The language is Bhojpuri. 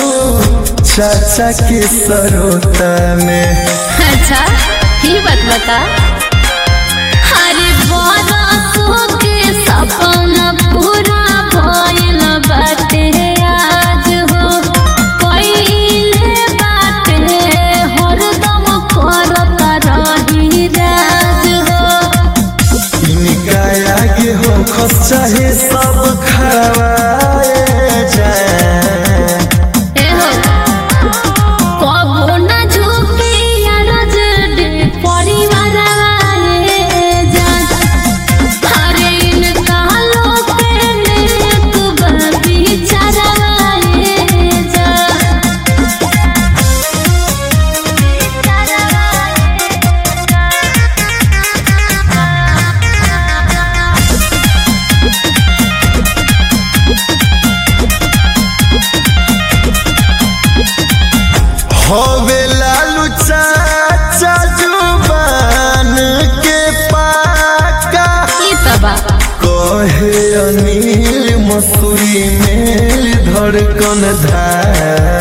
चाचा के सरोता में अच्छा ही बात बता अरे बरसों के सपना पूरा भइल बाटे आज हो पहिले बाटे हरदम करत रही राज हो इनका आगे हो खस चाहे सब खवाए जाए एहो कबो न झुके अरज डे परिवार वाले जान अरे इनका लोग नेक बिचार वाले जान होवे लालू चाचा जुबान के पाका ई तबा कहे अनिल मसूरी मेल धड़कन धार